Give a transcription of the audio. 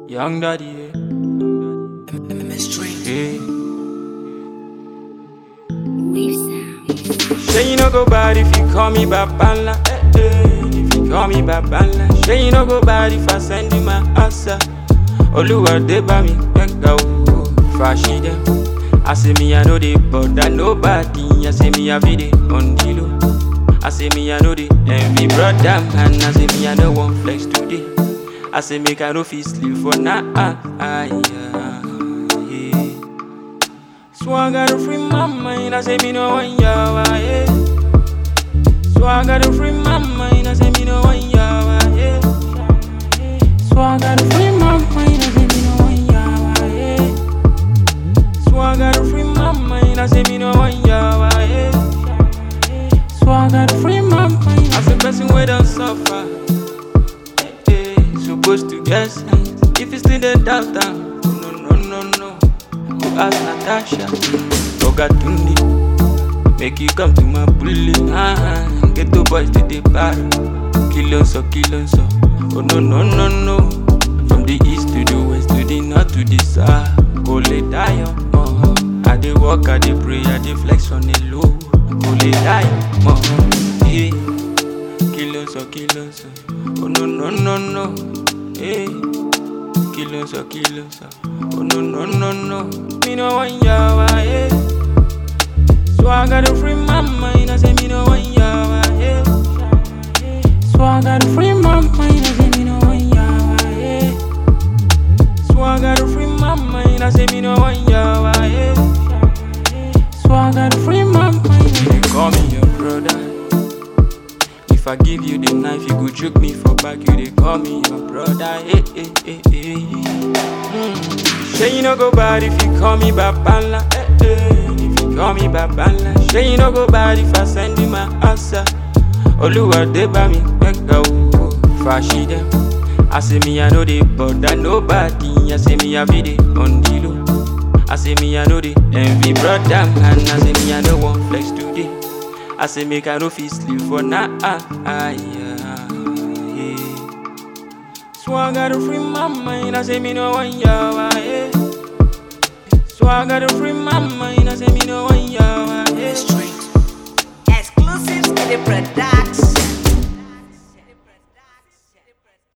Young daddy, yeah. yeah. Wave sound. Say you no go bad if you call me Babala. Eh, eh. If you call me Babala. Say you no go bad if I send you my answer. Oluwa de ba mi pega o. Fashi dem. I say me I know they bother nobody. I say me I be the on the low. I say me I know the envy brother man. I say me I no want flex today. I say make I no fit sleep for now. Ah, yeah, yeah. So I gotta free my mind, I say me no one yawa, yeah. So I gotta free my mind, I say me no one yawa, yeah. So I gotta free my mind, I say me no one yawa, yeah. So I gotta free my mind, I say me no one yawa, yeah. So I gotta free my mind, I say person wey don suffer, eh, eh, supposed to get sense. If you still dey doubt am, no no no no. Go ask Natasha, Oga Tunde, make you come to my bully. Ah, get the boys to the bar, kill so, kill so. Oh no no no no, from the east to the west to the north to the south. Go lay down, oh. I dey walk, I dey pray, I dey flex on the low. Go lay down, oh. Yeah, kill so, kill so. Oh no no no no, yeah. Kilo so, kilo so. Oh no no no no, me no want yawa, yeah. So I gotta free my mind, I say me no want yawa, yeah. So I gotta free my mind, I say me no want yawa, yeah. So I gotta free my mind, I say me no want yawa, yeah. So I gotta free my mind. You dey call me your brother. If I give you the knife, you go choke me for back. You dey call me your brother. Hey, hey, hey, hey. Mm. Say you no go bad if you call me Babala. Hey, hey. If you call me Babala. Say you no go bad if I send you my answer. Oluwa de ba mi pega o. Fashi dem. I say me I know they bother nobody. I say me I be the on the low. I say me I know the envy brother man. I say me I no want flex today. I say make I no fit sleep for now. Ah, ah, yeah, yeah. So I gotta free my mind. I say me no one yawa, yeah. So I gotta free